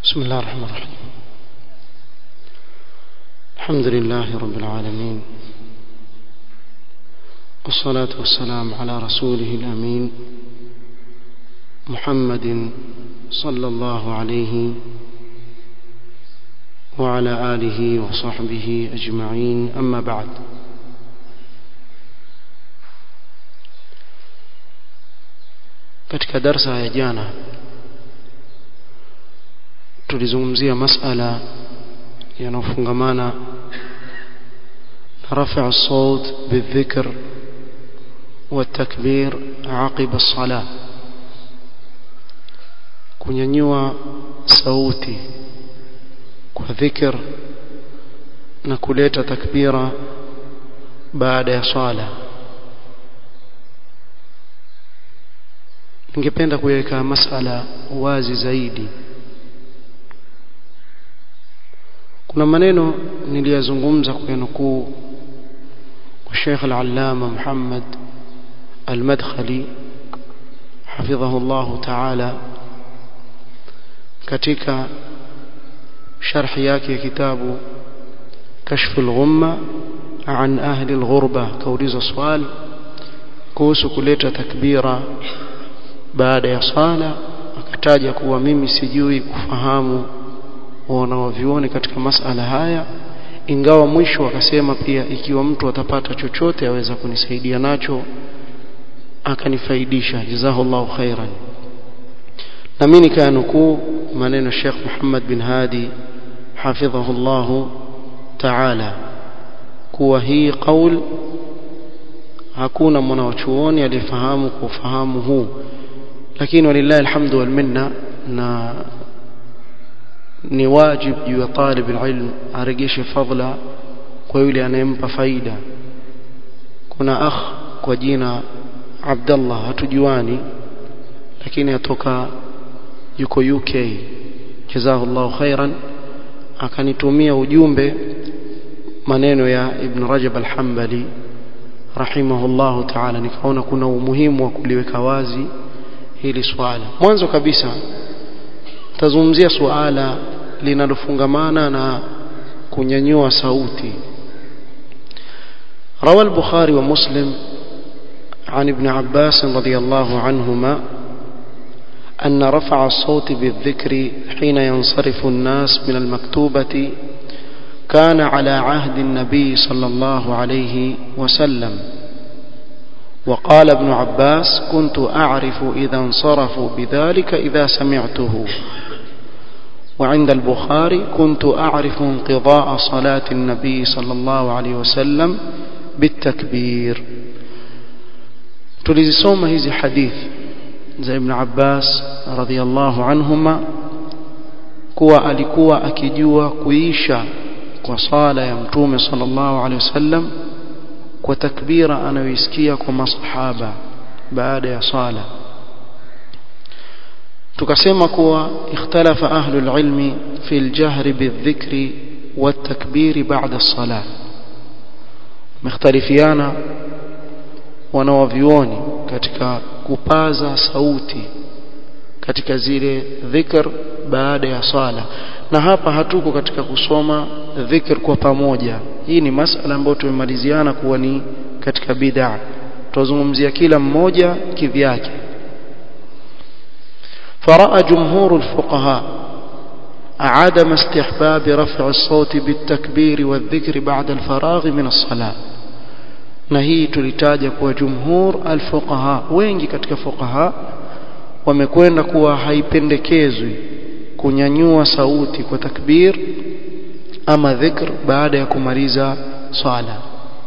بسم الله الرحمن الرحيم الحمد لله رب العالمين والصلاة والسلام على رسوله الأمين محمد صلى الله عليه وعلى آله وصحبه أجمعين أما بعد katika darsa ya jana tulizungumzia masala yanayofungamana na rafa الصوت بالذكر والتكبير عقب الصلاة kunyanyua sauti kwa dhikr na kuleta takbira baada ya swala ningependa kuweka masala wazi zaidi kuna maneno niliyazungumza kuyanukuu kwa Sheikh Al-Allama Muhammad Al-Madkhali حفظه الله تعالى katika sharh yake ya kitabu kashf al-ghumma an ahli al-ghurba kauliza swali kuhusu kuleta takbira baada ya sala akataja kuwa mimi sijui kufahamu wanaovioni katika masala haya ingawa mwisho akasema pia ikiwa mtu atapata chochote aweza kunisaidia nacho akanifaidisha jazahullahu khairan na mimi nikanukuu maneno Sheikh Muhammad bin Hadi hafidhahullahu ta'ala kuwa hii qaul hakuna mwanachuoni aliyefahamu kwa ufahamu huu lakini walillahi alhamdu wal minna na ni wajib juu ya talib alilm aregeshe fadla kwa yule anayempa faida kuna akh kwa jina Abdullah hatujuani lakini atoka yuko UK jazahullahu khairan akanitumia ujumbe maneno ya Ibn Rajab al-Hanbali rahimahullahu ta'ala nikaona kuna umuhimu wa kuliweka wazi hili swala mwanzo kabisa tazungumzia suala linalofungamana na kunyanyua sauti روى البخاري ومسلم عن ابن عباس رضي الله عنهما أن رفع الصوت بالذكر حين ينصرف الناس من المكتوبة كان على عهد النبي صلى الله عليه وسلم وقال ابن عباس كنت أعرف إذا انصرفوا بذلك إذا سمعته وعند البخاري كنت أعرف انقضاء صلاة النبي صلى الله عليه وسلم بالتكبير tulizisoma hizi hadithi za Ibn Abbas radhiallahu anhuma kuwa alikuwa akijua kuisha kwa sala ya mtume sallallahu alaihi wasallam kwa takbira anayoisikia kwa masahaba baada ya sala tukasema kuwa ikhtalafa ahlul ilmi fi aljahri bidhikri والتكبير بعد الصلاه مختلفيانا wanawavioni katika kupaza sauti katika zile dhikr baada ya sala na hapa hatuko katika kusoma dhikr kwa pamoja hii ni masala ambayo tumemaliziana kuwa ni katika bid'a tuzungumzia kila mmoja kivyake فرأى جمهور الفقهاء عدم استحباب رفع الصوت بالتكبير والذكر بعد الفراغ من الصلاه na hii tulitaja kuwa jumhur alfuqaha wengi katika fuqaha wamekwenda kuwa haipendekezwi kunyanyua sauti kwa takbir ama dhikr baada ya kumaliza swala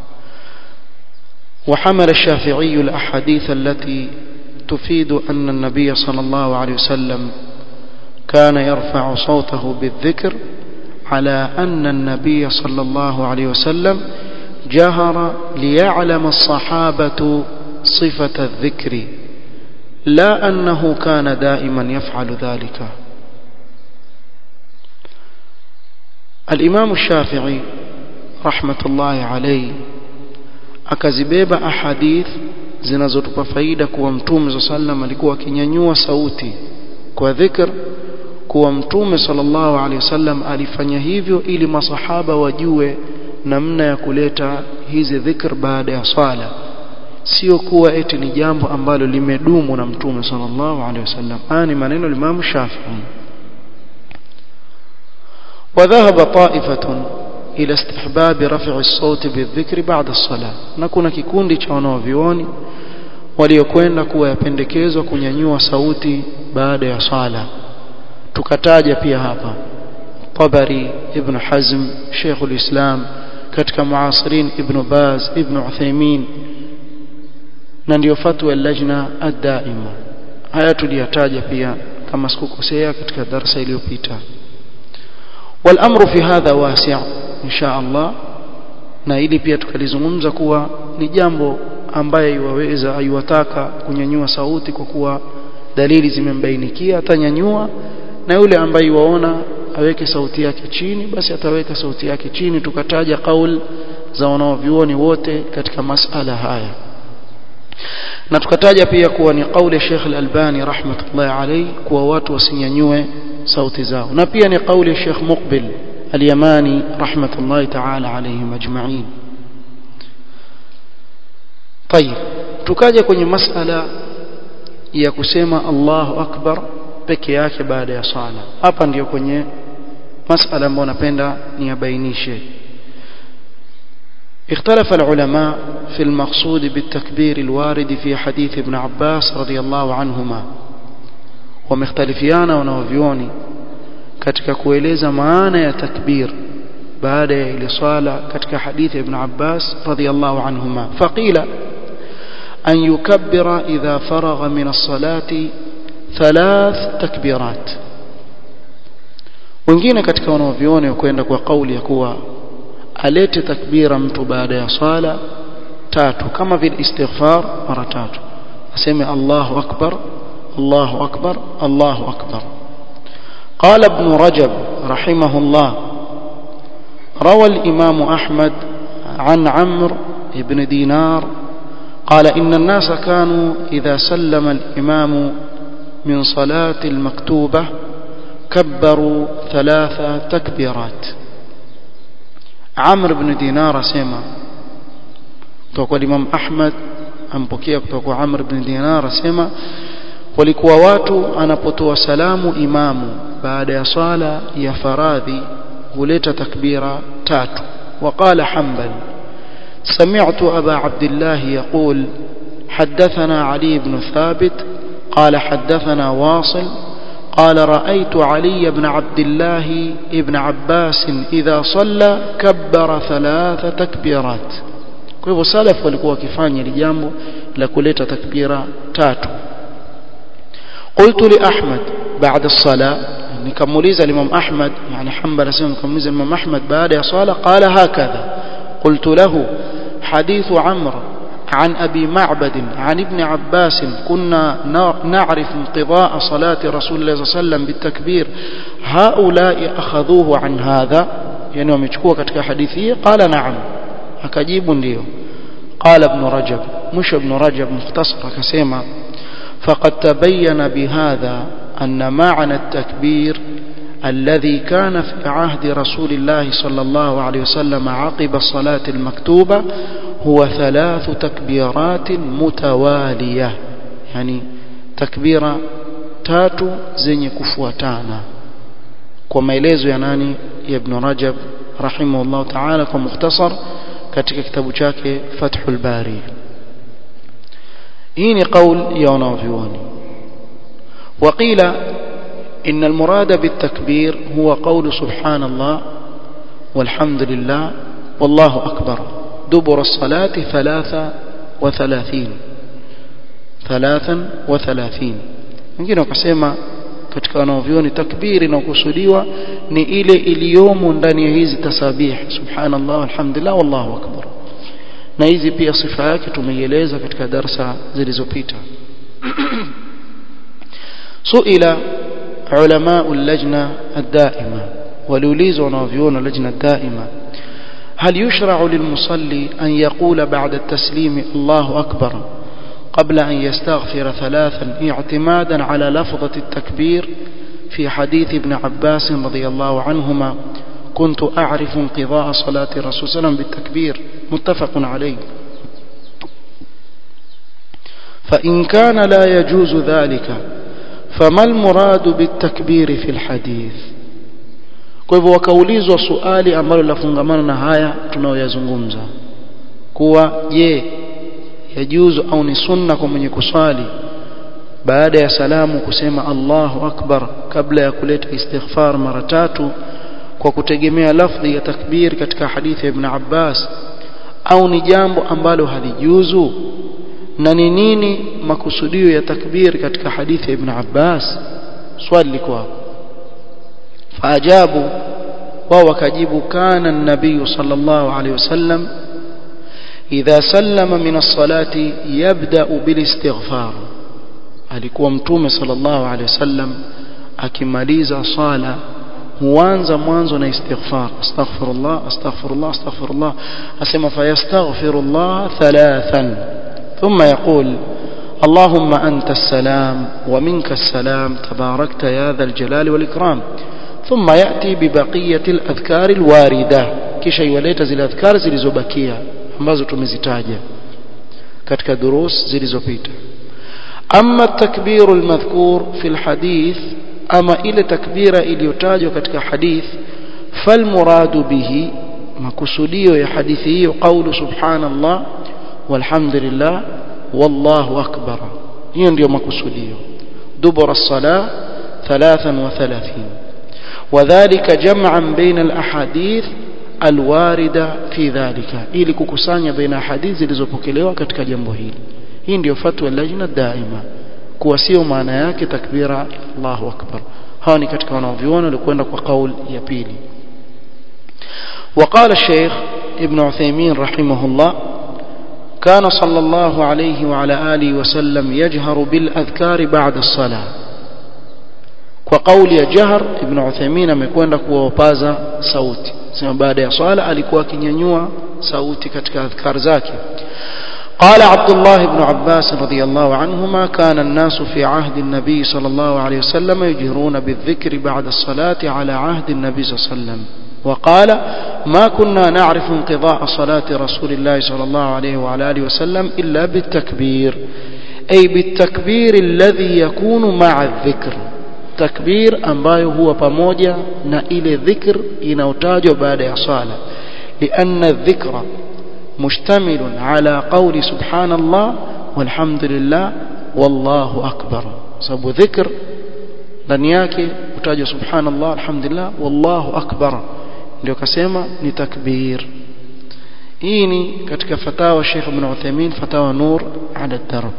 وحمل الشافعي الأحاديث التي تفيد أن النبي صلى الله عليه وسلم كان يرفع صوته بالذكر على أن النبي صلى الله عليه وسلم جهر ليعلم الصحابة صفة الذكر لا أنه كان دائما يفعل ذلك الإمام الشافعي رحمة الله عليه akazibeba ahadith zinazotupa faida kuwa mtume صلى الله عليه وسلم alikuwa akinyanyua sauti kwa dhikr kuwa mtume sallallahu alaihi wasallam alifanya hivyo ili masahaba wajue namna ya kuleta hizi dhikr baada ya swala sio kuwa eti ni jambo ambalo limedumu na mtume sallallahu alaihi wasallam haya ni maneno ya Imam Shafi'i وذهب طائفة إلى استحباب رفع الصوت بالذكر بعد الصلاة نكون kikundi cha wanaovioni waliokwenda kuwa yapendekezwa kunyanyua sauti baada ya sala tukataja pia hapa Tabari Ibn Hazm Sheikh al-Islam katika muasirin Ibn Baz Ibn Uthaymeen na ndio fatwa lajna ad-daima haya tuliyataja pia kama sikukosea katika darasa iliyopita والامر في هذا واسع ان شاء الله na ili pia tukalizungumza kuwa ni jambo ambaye iwaweza aiwataka kunyanyua sauti kwa kuwa dalili zimembainikia atanyanyua na yule ambaye waona aweke sauti yake chini basi ataweka sauti yake chini tukataja kaul za wanaovyuoni wote katika masala haya na tukataja pia kuwa ni kauli Sheikh Al-Albani rahmatullahi alayhi kuwa watu wasinyanyue sauti zao na pia ni kauli Sheikh Muqbil Al-Yamani rahmatullahi ta'ala alayhim ajma'in طيب tukaja kwenye masala ya kusema Allahu Akbar peke yake baada ya sala hapa ndiyo kwenye masala ambayo napenda niyabainishe اختلف العلماء في المقصود بالتكبير الوارد في حديث ابن عباس رضي الله عنهما ومختلفيانا wanaovioni katika kueleza maana ya takbir baada ya ile swala katika hadithi ibn Abbas radiyallahu anhuma faqila an yukabbira idha faragha min as-salati thalath takbirat wengine katika wanaovioni kwenda kwa kauli ya kuwa alete takbira mtu baada ya swala tatu kama vile istighfar mara tatu aseme Allahu akbar Allahu akbar Allahu akbar قال ابن رجب رحمه الله روى الإمام أحمد عن عمرو بن دينار قال إن الناس كانوا إذا سلم الإمام من صلاة المكتوبة كبروا ثلاث تكبيرات عمرو بن دينار سيما kutoka Imam Ahmad ampokea kutoka kwa Amr ibn Dinar asema walikuwa watu anapotoa salamu imamu baada ya swala ya faradhi huleta takbira tatu وقال حنبل سمعت أبا عبد الله يقول حدثنا علي بن ثابت قال حدثنا واصل قال رأيت علي بن عبد الله ابن عباس إذا صلى كبر ثلاث تكبيرات kwa hivyo salaf walikuwa wakifanya ile jambo la kuleta takbira tatu qultu li ahmad baada as-sala nikamuuliza imam ahmad yani hanbal asema nikamuuliza imam ahmad baada ya sala qala hakadha qultu lahu hadithu amr عن أبي معبد عن ابن عباس كنا نعرف انقضاء صلاة رسول الله صلى الله عليه وسلم بالتكبير هؤلاء أخذوه عن هذا يعني ومشكوه كتك حديثية قال نعم akajibu ndio قال ابن رجب مش ابن رجب مختصر كسيما فقد تبين بهذا أن معنى التكبير الذي كان في عهد رسول الله صلى الله عليه وسلم عقب الصلاة المكتوبة هو ثلاث تكبيرات متوالية يعني تكبيرة تاتو زي كفوتانا كما يلزو يناني ابن رجب رحمه الله تعالى كمختصر katika kitabu chake Fathul Bari hii ni qaul ya wanavyuoni وقيل إن المراد بالتكبير هو قول سبحان الله والحمد لله والله أكبر دبر الصلاة ثلاثة وثلاثين ثلاثا وثلاثين wengine wakasema katika wanaovyoni takbiri inayokusudiwa ni ile iliyomo ndani ya hizi tasabih subhanallah alhamdulillah wallahu akbar na hizi pia sifa yake tumeieleza katika darsa zilizopita suila ulama اللجنه الدائمه waliulizwa wanaovyona lajna daima هل يشرع للمصلي أن يقول بعد التسليم الله أكبر قبل أن يستغفر ثلاثا اعتمادا على لفظة التكبير في حديث ابن عباس رضي الله عنهما كنت أعرف انقضاء صلاة الرسول صلى الله عليه وسلم بالتكبير متفق عليه فإن كان لا يجوز ذلك فما المراد بالتكبير في الحديث kwa hivyo wakaulizwa swali ambalo lafungamana na haya tunayoyazungumza kuwa je yajuzu au ni sunna kwa mwenye kuswali baada ya salamu kusema Allahu akbar kabla ya kuleta istighfar mara tatu kwa kutegemea lafdhi ya takbir katika hadithi ya Ibn Abbas au ni jambo ambalo halijuzu na ni nini makusudio ya takbir katika hadithi ya Ibn Abbas swali liko hapo faajabu wao wakajibu kana an-nabiy sallallahu alayhi wasallam idha sallama min as-salati yabda'u bil istighfar alikuwa mtume sallallahu alayhi wasallam akimaliza sala huanza mwanzo na istighfar astaghfirullah astaghfirullah astaghfirullah asema fayastaghfirullah thalathan thumma yaqul اللهم أنت السلام ومنك السلام تباركت يا ذا الجلال والإكرام ثم يأتي ببقية الأذكار الواردة kisha iwaleta zile adhkar zilizobakia ambazo tumezitaja katika durus zilizopita ama takbiru almadhkur fi alhadith ama ile takbira iliyotajwa katika hadith falmuradu bihi makusudio ya hadithi hiyo qawlu subhanallah walhamdulillah wallahu akbar hiyo ndio makusudio dubura as-salah 33 وذلك جمعا بين الاحاديث الوارده في ذلك ili kukusanya baina hadithi zilizopokelewa katika jambo hili hii ndio fatwa lajna daima kuwa sio maana yake takbira Allahu akbar hawa ni katika wanaoviona walikwenda kwa kauli ya pili وقال الشيخ ابن عثيمين رحمه الله كان صلى الله عليه وعلى آله وسلم يجهر بالأذكار بعد الصلاة وقول جهر ابن عثيمين amekwenda kuwapaza sauti sema baada ya swala alikuwa akinyanyua sauti katika adhkar zake قال عبد الله بن عباس رضي الله عنهما كان الناس في عهد النبي صلى الله عليه وسلم يجهرون بالذكر بعد الصلاة على عهد النبي صلى الله عليه وسلم وقال ما كنا نعرف انقضاء صلاة رسول الله صلى الله عليه وعلى آله وسلم إلا بالتكبير أي بالتكبير الذي يكون مع الذكر تكبير ambayo huwa pamoja na ile dhikr inayotajwa baada ya sala لأن الذكر مشتمل على قول سبحان الله والحمد لله والله أكبر sababu dhikr ndani yake utajwa subhanallah alhamdulillah wallahu akbar ndio kasema ni takbir hii ni katika fatawa Sheikh Ibn Uthaymeen fatawa Nur ala darb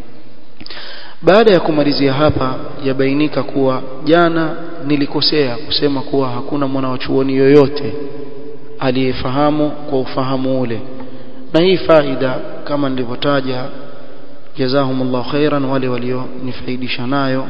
baada ya kumalizia hapa yabainika kuwa jana nilikosea kusema kuwa hakuna mwanachuoni yoyote aliyefahamu kwa ufahamu ule na hii faida kama nilivyotaja jazahumullahu khairan wale walionifaidisha nayo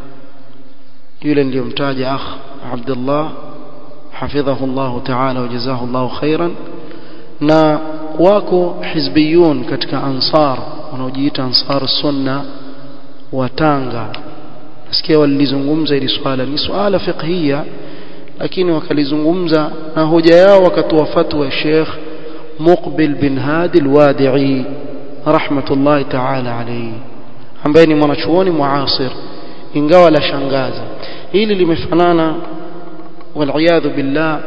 yule niliyomtaja akh Abdullah حفظه الله تعالى وجزاه الله خيرا na wako hizbiyun katika ansar wanaojiita ansar sunna wa Tanga nasikia walilizungumza ili swala ni swala fiqhia lakini wakalizungumza na hoja yao wakatoa fatwa ya Sheikh Muqbil bin Hadi al-Wadi'i rahmatullahi ta'ala alayhi ambaye ni mwanachuoni muasir ingawa la shangaza hili limefanana waliyadhu billah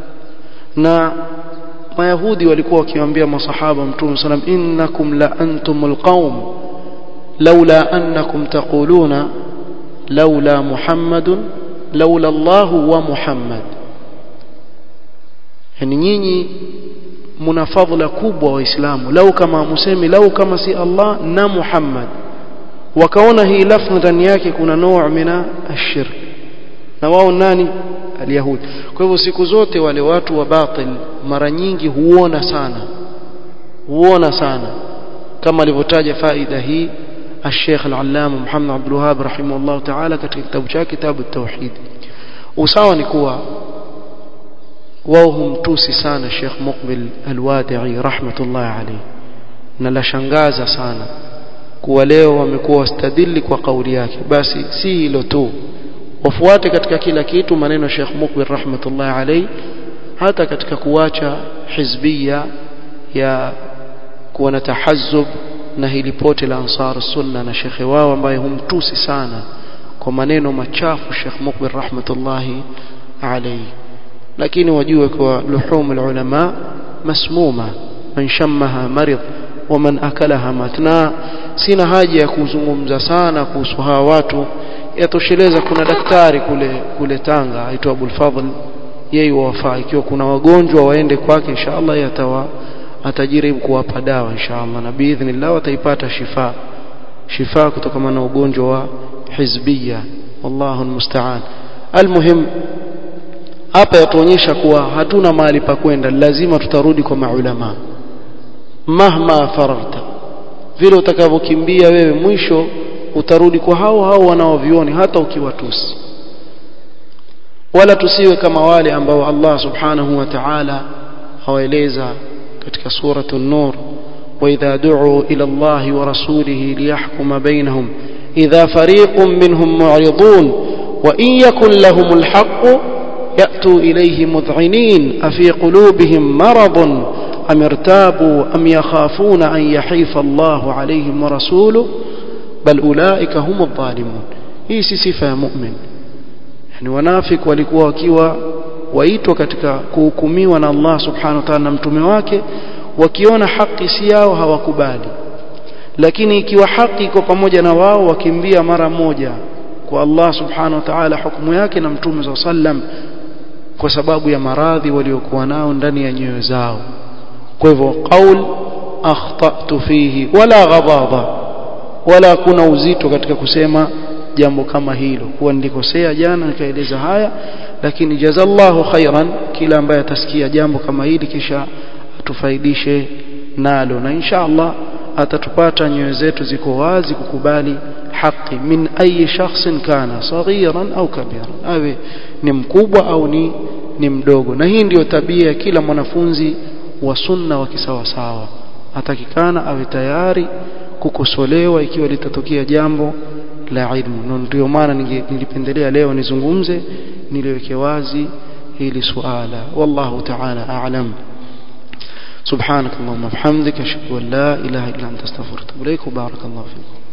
na mayahudi walikuwa wakiwaambia masahaba mtume sallam innakum la antumul qaum laula annakum taquluna laula muhammadun laula allah wa muhammad yani nyinyi mna fadhila kubwa waislamu lau kama musemi lau kama si allah na muhammad wakaona hii lafdhi ndani yake kuna nuu mina ashirk na wao nani alyahudi kwa hivyo siku zote wale watu wa batil mara nyingi huona sana huona sana kama alivyotaja faida hii الشيخ العلامة محمد عبد الوهاب رحمه الله تعالى katika kitabu chake kitabu التوحيد usawa ni kuwa wao humtusi sana Sheikh Muqbil Al-Wadi'i rahmatullah alayhi na la shangaza sana kuwa leo wamekuwa wastadili kwa kauli yake basi si hilo tu wafuate katika kila kitu maneno ya Sheikh Mukbil rahmatullahi alayhi hata katika kuacha hizbia ya kuwa na tahazzub na hili pote la ansar sunna na shekhe wao ambaye humtusi sana kwa maneno machafu Sheikh Mukbil rahmatullahi alayhi lakini wajue kwa luhum ulama masmuma man shammaha marid wa man akalaha matna sina haja ya kuzungumza sana kuhusu hawa watu yatosheleza kuna daktari kule kule Tanga aitwa Abul Fadhl yeye wafaa ikiwa kuna wagonjwa waende kwake inshallah yatawa atajaribu kuwapa dawa inshallah na biidhnillah wataipata shifa shifa kutokana na ugonjwa wa hizbia wallahu almusta'an almuhim hapa yatuonyesha kuwa hatuna mahali pa kwenda lazima tutarudi kwa maulama mahma fararta vile utakavyokimbia wewe mwisho utarudi kwa hao hao wanaovioni hata ukiwatusi wala tusiwe kama wale ambao Allah subhanahu wa ta'ala hawaeleza katika suratu an-nur وإذا دعوا إلى الله ورسوله ليحكم بينهم إذا فريق منهم معرضون وإن يكن لهم الحق يأتوا إليه مذعنين أفي قلوبهم مرض أم ارتابوا أم يخافون أن يحيف الله عليهم ورسوله بل أولئك هم الظالمون هي صفة مؤمن يعني wanafik walikuwa wakiwa waitwa katika kuhukumiwa na Allah subhanahu wa ta'ala na mtume wake wakiona haki si yao hawakubali lakini ikiwa haki iko pamoja na wao wakimbia mara moja kwa Allah subhanahu wa ta'ala hukumu yake na mtume wa sallam kwa sababu ya maradhi waliokuwa nao ndani ya nyoyo zao kwa hivyo qaul akhtatu fihi wala ghadaba wala kuna uzito katika kusema jambo kama hilo kuwa nilikosea jana nikaeleza haya lakini jazallahu khairan kila ambaye atasikia jambo kama hili kisha atufaidishe nalo na insha Allah atatupata nyoyo zetu ziko wazi kukubali haki min ayi shakhsin kana saghiran au kabiran awe ni mkubwa au ni ni mdogo na hii ndiyo tabia ya kila mwanafunzi wa sunna wa kisawasawa atakikana awe tayari kukosolewa ikiwa litatokea jambo la ilmu ndio maana nilipendelea leo nizungumze niliweke wazi hili suala wallahu ta'ala a'lam سبحانك اللهم وبحمدك اشهد ان لا اله الا انت استغفرك واتوب اليك وبارك الله فيكم